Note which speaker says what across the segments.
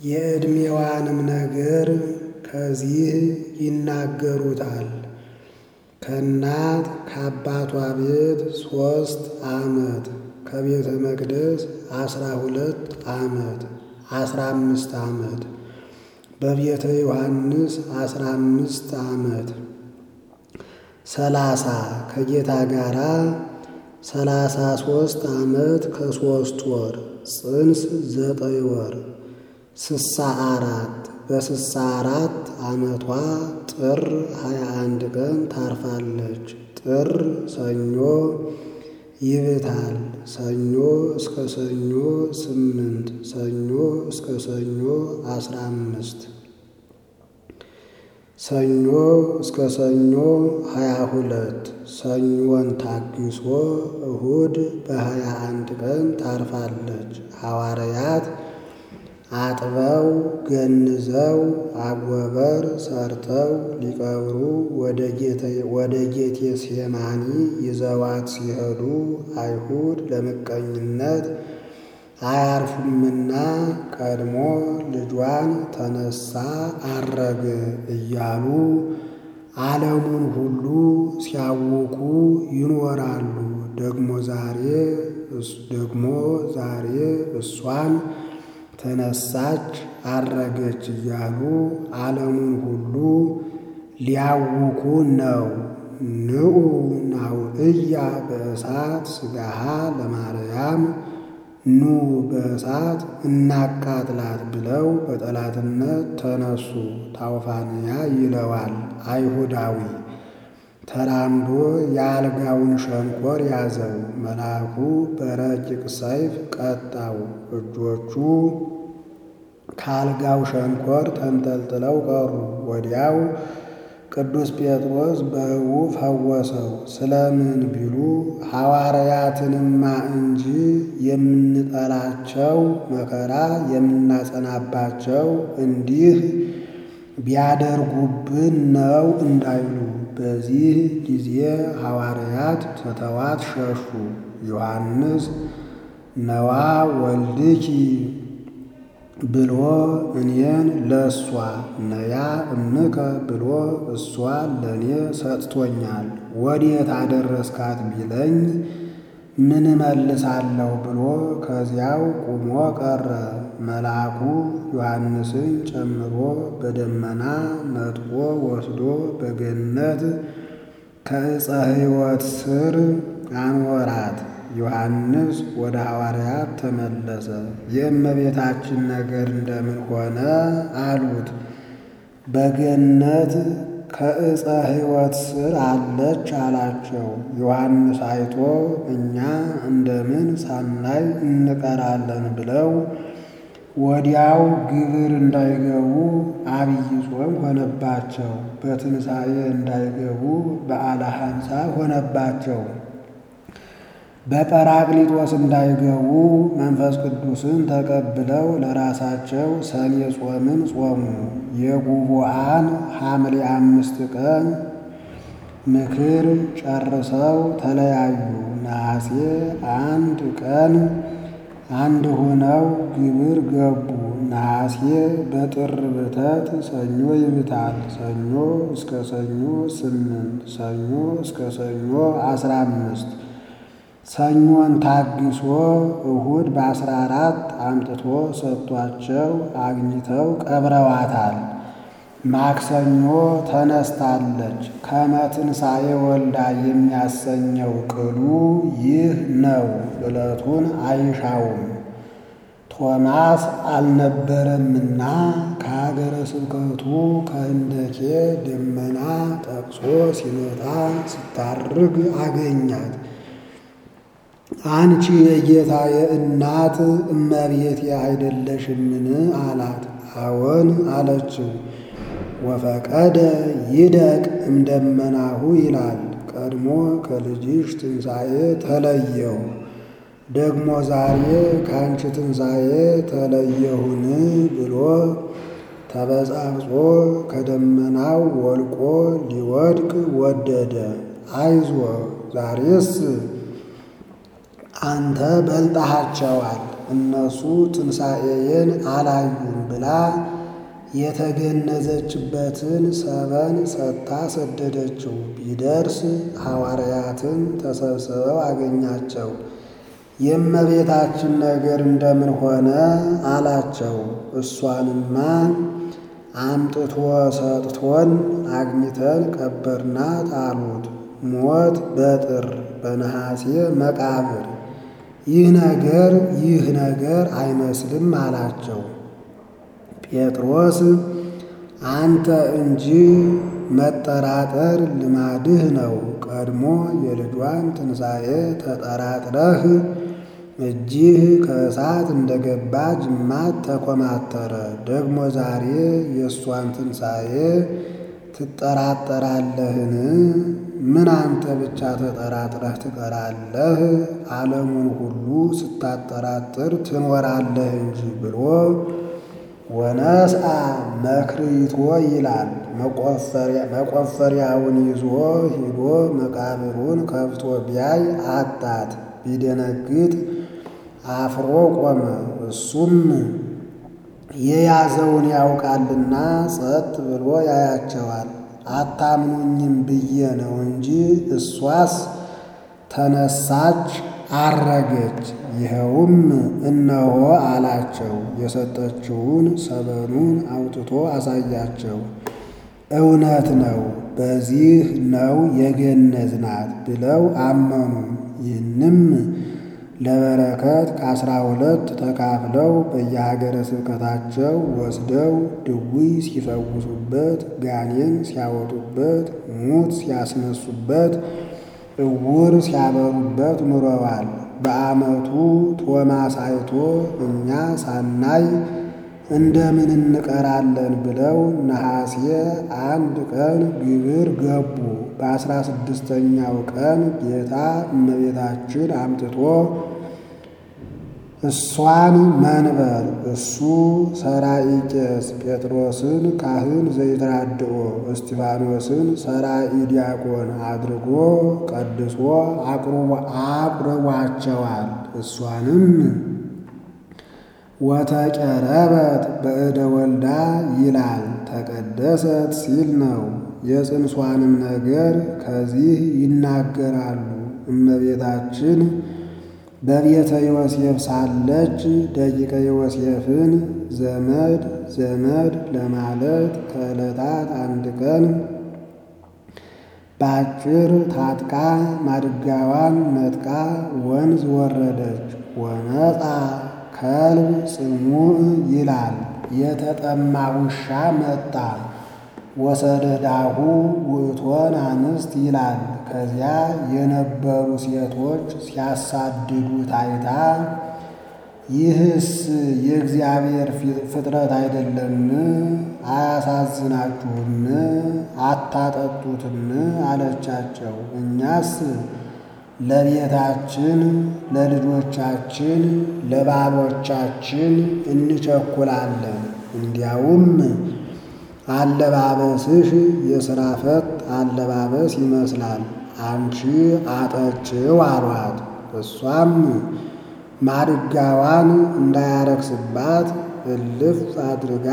Speaker 1: የዕድሜዋንም ነገር ከዚህ ይናገሩታል። ከእናት ከአባቷ ቤት ሦስት ዓመት ከቤተ መቅደስ አስራ ሁለት ዓመት አስራ አምስት ዓመት በቤተ ዮሐንስ አስራ አምስት ዓመት ሰላሳ ከጌታ ጋራ ሰላሳ ሦስት ዓመት ከሦስት ወር ጽንስ ዘጠኝ ወር ስሳ አራት በስሳ አራት ዓመቷ ጥር ሀያ አንድ ቀን ታርፋለች። ጥር ሰኞ ይብታል። ሰኞ እስከ ሰኞ ስምንት ሰኞ እስከ ሰኞ አስራ አምስት ሰኞ እስከ ሰኞ ሀያ ሁለት ሰኞን ታግሶ እሁድ በሀያ አንድ ቀን ታርፋለች። ሐዋርያት አጥበው ገንዘው አጎበር ሰርተው ሊቀብሩ ወደ ጌቴ ሴማኒ ይዘዋት ሲሄዱ አይሁድ ለምቀኝነት አያርፉምና ቀድሞ ልጇን ተነሳ አረገ እያሉ ዓለሙን ሁሉ ሲያውኩ ይኖራሉ። ደግሞ ዛሬ ደግሞ ዛሬ እሷን ተነሳች አረገች እያሉ ዓለሙን ሁሉ ሊያውኩ ነው። ንዑ ናውዕያ በእሳት ሥጋሃ ለማርያም ኑ በእሳት እናቃጥላት ብለው በጠላትነት ተነሱ። ታውፋንያ ይለዋል አይሁዳዊ ተራምዶ የአልጋውን ሸንኮር ያዘው። መልአኩ በረቂቅ ሰይፍ ቀጣው። እጆቹ ከአልጋው ሸንኮር ተንጠልጥለው ቀሩ። ወዲያው ቅዱስ ጴጥሮስ በሕቡ ፈወሰው። ስለምን ቢሉ ሐዋርያትንማ እንጂ የምንጠላቸው መከራ የምናጸናባቸው እንዲህ ቢያደርጉብን ነው እንዳይሉ። በዚህ ጊዜ ሐዋርያት ትተዋት ሸሹ። ዮሐንስ ነዋ ወልድኪ ብሎ እኔን ለእሷ ነያ እምከ ብሎ እሷ ለእኔ ሰጥቶኛል። ወዴት አደረስካት ቢለኝ ምን እመልሳለሁ ብሎ ከዚያው ቁሞ ቀረ። መልአኩ ዮሐንስን ጨምሮ በደመና ነጥቆ ወስዶ በገነት ከዕፀ ሕይወት ስር አኖራት። ዮሐንስ ወደ ሐዋርያት ተመለሰ። የእመቤታችን ነገር እንደምን ሆነ አሉት። በገነት ከዕፀ ሕይወት ስር አለች አላቸው። ዮሐንስ አይቶ እኛ እንደምን ሳናይ እንቀራለን ብለው ወዲያው ግብር እንዳይገቡ አብይ ጾም ሆነባቸው። በትንሣኤ እንዳይገቡ በዓለ ኀምሳ ሆነባቸው። በጰራቅሊጦስ እንዳይገቡ መንፈስ ቅዱስን ተቀብለው ለራሳቸው ሰኔ ጾምን ጾሙ። የጉቡአን ሐምሌ አምስት ቀን ምክር ጨርሰው ተለያዩ። ነሐሴ አንድ ቀን አንድ ሆነው ግብር ገቡ። ነሐሴ በጥር ብተት ሰኞ ይብታል። ሰኞ እስከ ሰኞ ስምንት ሰኞ እስከ ሰኞ አስራ አምስት ሰኞን ታግሶ እሁድ በአስራ አራት አምጥቶ ሰጥቷቸው አግኝተው ቀብረዋታል። ማክሰኞ ተነስታለች። ከመ ትንሣኤ ወልዳ የሚያሰኘው ቅሉ ይህ ነው። ዕለቱን አይሻውም። ቶማስ አልነበረምና ከሀገረ ስብከቱ ከህንደኬ ደመና ጠቅሶ ሲመጣ ስታርግ አገኛት። አንቺ የጌታዬ እናት እመቤቴ አይደለሽምን? አላት። አዎን አለችው። ወፈቀደ ይደቅ እምደመናሁ ይላል። ቀድሞ ከልጅሽ ትንሣኤ ተለየሁ፣ ደግሞ ዛሬ ከአንቺ ትንሣኤ ተለየሁን ብሎ ተበጻብጾ ከደመናው ወልቆ ሊወድቅ ወደደ። አይዞ ዛሬስ አንተ በልጠሃቸዋል፣ እነሱ ትንሣኤዬን አላዩም ብላ ብላ የተገነዘችበትን ሰበን ሰጥታ ሰደደችው። ቢደርስ ሐዋርያትን ተሰብስበው አገኛቸው። የእመቤታችን ነገር እንደምን ሆነ አላቸው። እሷንማ አምጥቶ ሰጥቶን አግኝተን ቀበርናት አሉት። ሞት በጥር በነሐሴ መቃብር ይህ ነገር ይህ ነገር አይመስልም አላቸው። ጴጥሮስ አንተ እንጂ መጠራጠር ልማድህ ነው። ቀድሞ የልጇን ትንሣኤ ተጠራጥረህ እጅህ ከእሳት እንደገባ ጅማት ተኮማተረ። ደግሞ ዛሬ የእሷን ትንሣኤ ትጠራጠራለህን? ምን አንተ ብቻ ተጠራጥረህ ትቀራለህ? ዓለሙን ሁሉ ስታጠራጥር ትኖራለህ እንጂ ብሎ ወነስአ መክሪቶ ይላል። መቆፈሪያውን ይዞ ሂዶ መቃብሩን ከፍቶ ቢያይ አጣት። ቢደነግጥ አፍሮ ቆመ። እሱም የያዘውን ያውቃልና ጸጥ ብሎ ያያቸዋል። አታምኑኝም ብዬ ነው እንጂ እሷስ ተነሳች አረገች። ይኸውም እነሆ አላቸው። የሰጠችውን ሰበኑን አውጥቶ አሳያቸው። እውነት ነው፣ በዚህ ነው የገነዝናት ብለው አመኑ። ይህንም ለበረከት ከአስራ ሁለት ተካፍለው በየሀገረ ስብከታቸው ወስደው ድውይ ሲፈውሱበት፣ ጋኔን ሲያወጡበት፣ ሙት ሲያስነሱበት፣ እውር ሲያበሩበት ኑረዋል። በዓመቱ ቶማስ አይቶ እኛ ሳናይ እንደምን እንቀራለን ብለው ነሐሴ አንድ ቀን ግብር ገቡ። በአስራ ስድስተኛው ቀን ጌታ እመቤታችን አምጥቶ እሷን መንበር እሱ ሰራኢ ቄስ ጴጥሮስን ካህን ዘይትራድኦ እስጢፋኖስን ሰራኢ ዲያቆን አድርጎ ቀድሶ አቁርቧቸዋል። እሷንም ወተቀረበት በእደ ወልዳ ይላል። ተቀደሰት ሲል ነው። የጽንሷንም ነገር ከዚህ ይናገራሉ። እመቤታችን በቤተ ዮሴፍ ሳለች ደቂቀ ዮሴፍን ዘመድ ዘመድ ለማለት ከዕለታት አንድ ቀን በአጭር ታጥቃ ማድጋዋን ነጥቃ ወንዝ ወረደች። ወመጣ ከልብ ጽሙዕ ይላል። የተጠማ ውሻ መጣ። ወሰደዳሁ ውእቶን አንስት ይላል። ከዚያ የነበሩ ሴቶች ሲያሳድዱ ታይታ ይህስ የእግዚአብሔር ፍጥረት አይደለም? አያሳዝናችሁም? አታጠጡትም? አለቻቸው። እኛስ ለቤታችን፣ ለልጆቻችን፣ ለባሎቻችን እንቸኩላለን። እንዲያውም አለባበስሽ የሥራ ፈት አለባበስ ይመስላል፣ አንቺ አጠጭው አሏት። እሷም ማድጋዋን እንዳያረክስባት እልፍ አድርጋ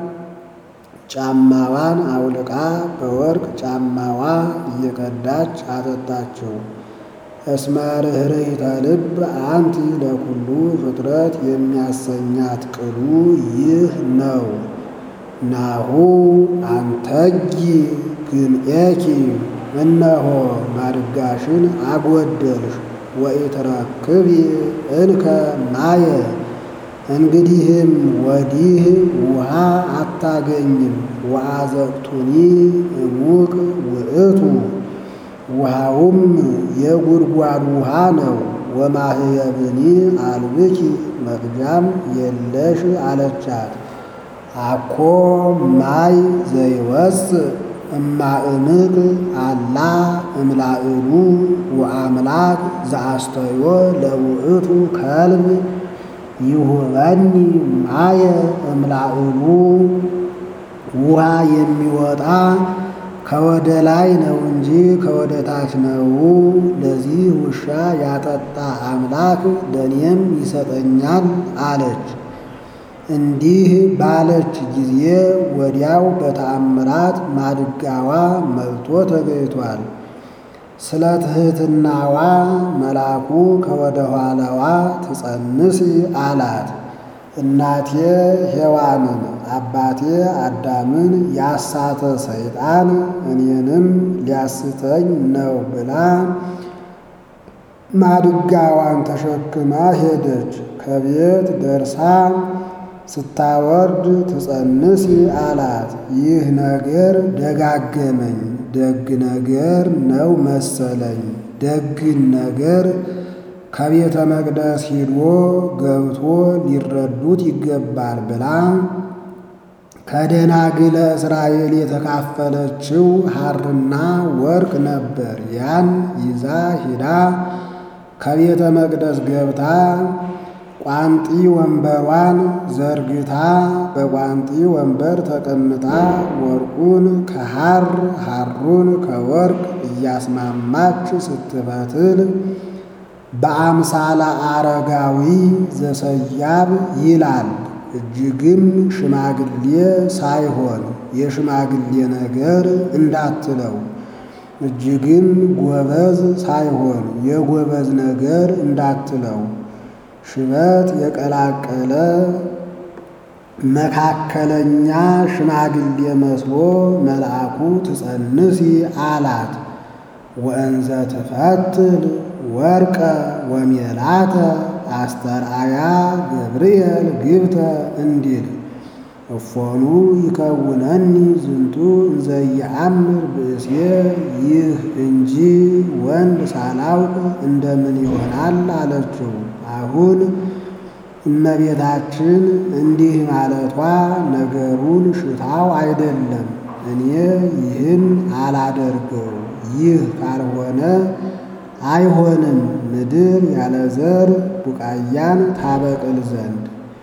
Speaker 1: ጫማዋን አውልቃ በወርቅ ጫማዋ እየቀዳች አጠጣችው። እስመ ርኅርኅተ ልብ አንቲ ለኩሉ ፍጥረት የሚያሰኛት ቅሉ ይህ ነው። ናሁ አንተጊ ግምኤኪ እነሆ ማድጋሽን አጎደልሽ ወኢትረክቢ እንከ ማየ እንግዲህም ወዲህ ውሃ አታገኝም። ወአዘቅቱኒ እሙቅ ውእቱ ውሃውም የጉድጓድ ውሃ ነው። ወማህየብኒ አልብኪ መቅጃም የለሽ አለቻት። አኮ ማይ ዘይወፅእ እማእምቅ አላ እምላእሉ ወአምላክ ዘአስተዮ ለውእቱ ከልብ ይሁበኒ ማየ እምላእሉ ውሃ የሚወጣ ከወደ ላይ ነው እንጂ ከወደ ታች ነው። ለዚህ ውሻ ያጠጣ አምላክ ለእኔም ይሰጠኛል አለች። እንዲህ ባለች ጊዜ ወዲያው በተአምራት ማድጋዋ መልቶ ተገኝቷል። ስለ ትሕትናዋ መልአኩ ከወደ ኋላዋ ትጸንስ አላት። እናቴ ሔዋንን አባቴ አዳምን ያሳተ ሰይጣን እኔንም ሊያስተኝ ነው ብላ ማድጋዋን ተሸክማ ሄደች። ከቤት ደርሳ ስታወርድ ትጸንስ አላት። ይህ ነገር ደጋገመኝ። ደግ ነገር ነው መሰለኝ። ደግን ነገር ከቤተ መቅደስ ሂዶ ገብቶ ሊረዱት ይገባል ብላ ከደናግለ እስራኤል የተካፈለችው ሐርና ወርቅ ነበር። ያን ይዛ ሂዳ ከቤተ መቅደስ ገብታ ቋንጢ ወንበሯን ዘርግታ በቋንጢ ወንበር ተቀምጣ ወርቁን ከሐር ሐሩን ከወርቅ እያስማማች ስትፈትል በአምሳለ አረጋዊ ዘሰያብ ይላል። እጅግም ሽማግሌ ሳይሆን የሽማግሌ ነገር እንዳትለው፣ እጅግም ጎበዝ ሳይሆን የጎበዝ ነገር እንዳትለው፣ ሽበት የቀላቀለ መካከለኛ ሽማግሌ መስሎ መልአኩ ትጸንሲ አላት። ወእንዘ ትፈትል ወርቀ ወሜላተ አስተርአያ ገብርኤል ግብተ እንዲል እፎኑ ይከውነኒ ዝንቱ እንዘ ይአምር ብእሴ ይህ እንጂ ወንድ ሳላውቅ እንደምን ይሆናል አለችው። አሁን እመቤታችን እንዲህ ማለቷ ነገሩን ሽታው አይደለም። እኔ ይህን አላደርገው ይህ ካልሆነ አይሆንም ምድር ያለ ዘር ቡቃያን ታበቅል ዘንድ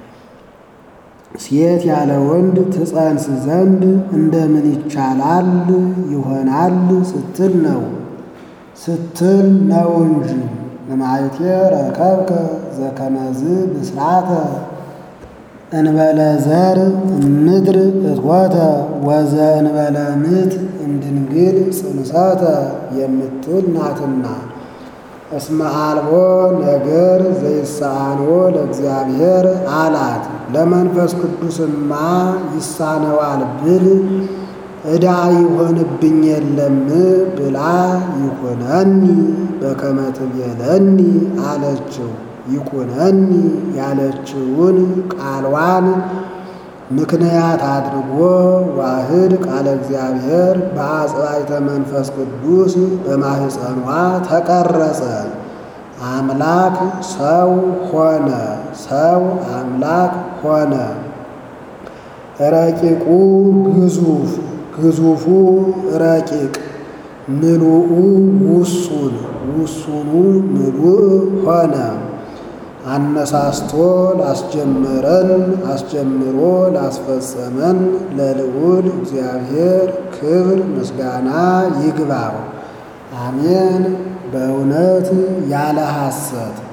Speaker 1: ሴት ያለ ወንድ ትጸንስ ዘንድ እንደምን ይቻላል ይሆናል ስትል ነው ስትል ነው እንጂ እማይቴ ረከብከ ዘከመዝ ብስራተ እንበለ ዘር ምድር እትወተ ወዘ እንበለ ምት እንድንግል ጽንሰተ የምትል ናትና እስመ አልቦ ነገር ዘይሳንዎ ለእግዚአብሔር አላት። ለመንፈስ ቅዱስማ ይሳነዋል ብል ዕዳ ይሆንብኝ የለም ብላ ይኩነኒ በከመ ትቤለኒ አለችው። ይኩነኒ ያለችውን ቃልዋን ምክንያት አድርጎ ዋህድ ቃለ እግዚአብሔር በአጽባይተ መንፈስ ቅዱስ በማህፀኗ ተቀረጸ። አምላክ ሰው ሆነ፣ ሰው አምላክ ሆነ። ረቂቁ ግዙፍ፣ ግዙፉ ረቂቅ፣ ምሉኡ ውሱን፣ ውሱኑ ምሉእ ሆነ። አነሳስቶ ላስጀመረን አስጀምሮ ላስፈጸመን ለልዑል እግዚአብሔር ክብር ምስጋና ይግባው። አሜን። በእውነት ያለ ሐሰት